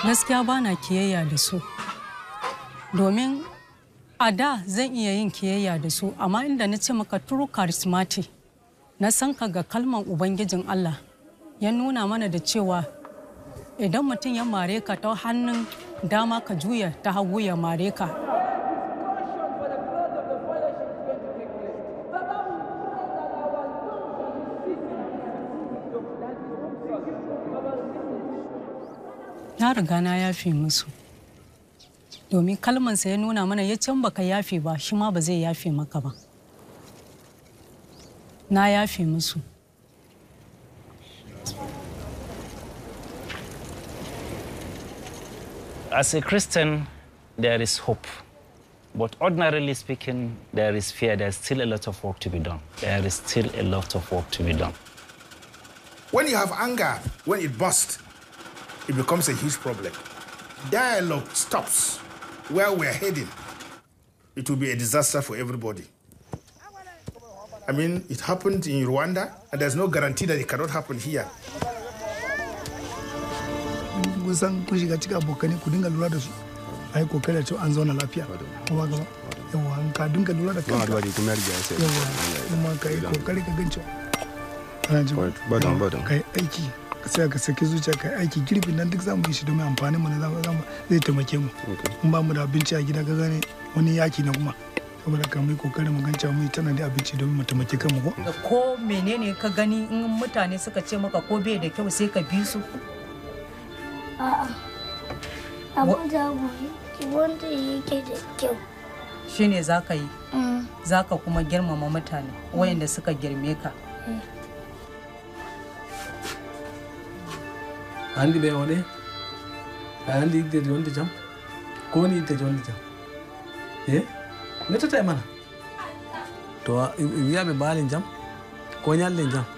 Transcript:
gaskiya ba na kiyayya da su domin a da zan iya yin kiyayya da su amma inda na ce maka true charismatic na san ka ga kalman ubangijin Allah ya nuna mana da cewa idan mutum ya mare ka ta hannun dama ka juya ta hagu ya mare ka na riga na yafe musu domin kalmansa ya nuna mana ya can baka yafe ba shi ma ba zai yafe maka ba na yafe musu As a Christian, there is hope. But ordinarily speaking, there is fear. There's still a lot of work to be done. There is still a lot of work to be done. When you have anger, when it bursts, it becomes a huge problem. Dialogue stops where we're heading. It will be a disaster for everybody. I mean, it happened in Rwanda, and there's no guarantee that it cannot happen here. kusan kun shiga cikin abokanai ku dinga lura da su a yi kokari da cewa an zauna lafiya kuma gaba yawa an ka dinga lura da kanka yawa kuma ka yi kokari ka gan cewa ana ji Badan, badan. ka yi aiki ka sai ka saki zuciya ka yi aiki girbin nan duk za mu yi shi domin amfanin mu na zama zama zai taimake mu in ba mu da abinci a gida ka gane wani yaki na kuma saboda ka mai kokari mu gan cewa mu yi tana da abinci domin mu taimake kanmu ko da ko menene ka gani in mutane suka ce maka ko bai da kyau sai ka bi su A'a. Abin da abu wanda yake da kyau. shine za ka yi Mm. za ka kuma girmama mutane wayanda suka girme ka andi ɓe oɗe a andi yiddeede wonde jam ko woni yiddeede wonde jam e mettata e mana to wiyaɓe mbaali jam ko ñalle jam